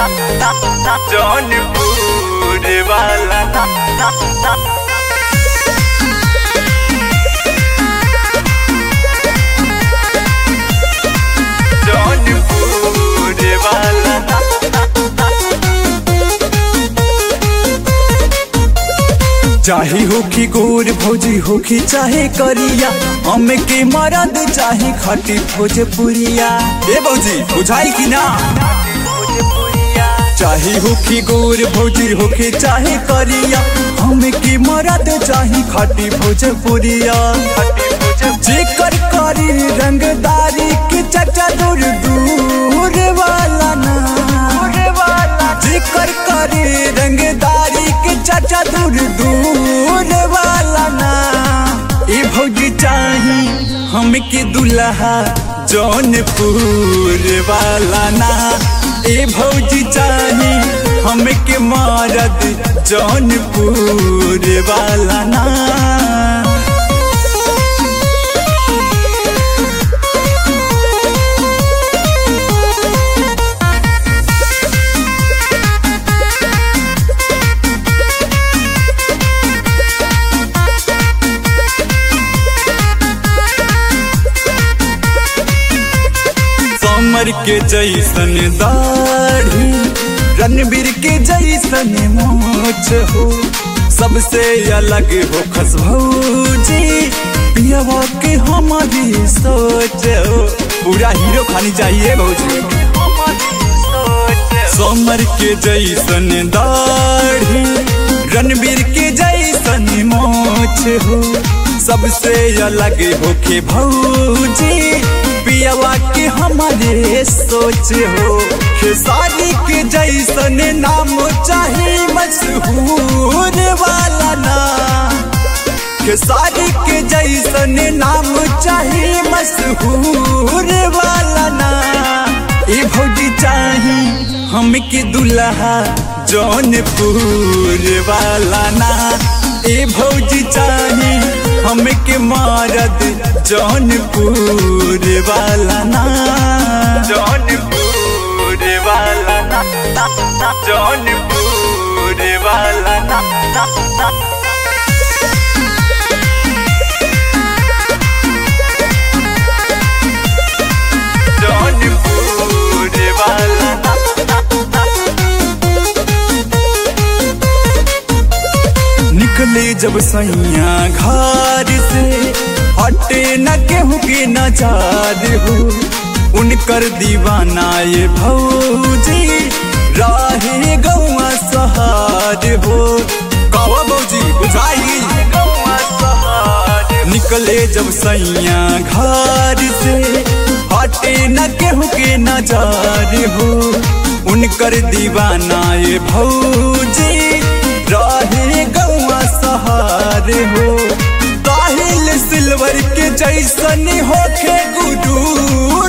जौनपुर वाला जौनपुर वाला चाहे होखी गोर भौजी होखी चाहे करिया हम के मरद चाहे खटी भोजपुरिया ए भौजी बुझाई कि ना चाहे होखी गोर भौजी होखी चाहे करिया हम के मरद चाहे खटी भोजपुरिया जेकर करी रंगदारी के चचा दूर दूर वाला ना जेकर करे रंगदारी के चाचा दूर दूर वाला ना ए भौजी चाही हमके दुल्हा जौनपुर वाला ना ए भौजी चाही हमके मरद जौनपुर वाला ना समर के जैसन दाढ़ी रणबीर के जैसन मोच हो सबसे अलग हो खस भौजी पियावा के हमारी सोच हो पूरा हीरो खानी चाहिए भौजी समर के जैसन दाढ़ी रणबीर के जैसन मोछ हो सबसे अलग होके भौजी पियावा के हमारे सोच हो खेसारी के जैसन नाम चाहे मशहूर वाला ना खेसारी के जैसन नाम चाहे मशहूर वाला ना ए भौजी चाही हमके दुल्हा जौनपुर वाला ना ए भौजी चाही हमके मरद जौनपुर वाला ना जौनपुर वाला जौनपुर वाला जौनपुर वाला निकले जब सैया घर से हटे न केहू के नजार हो उनकर दीवाना ये भौजी राहे गौआ सहार हो कहो भौजी बुझाई निकले जब सैया घर से हटे न केहू के नजार हो उनकर दीवाना ये भौजी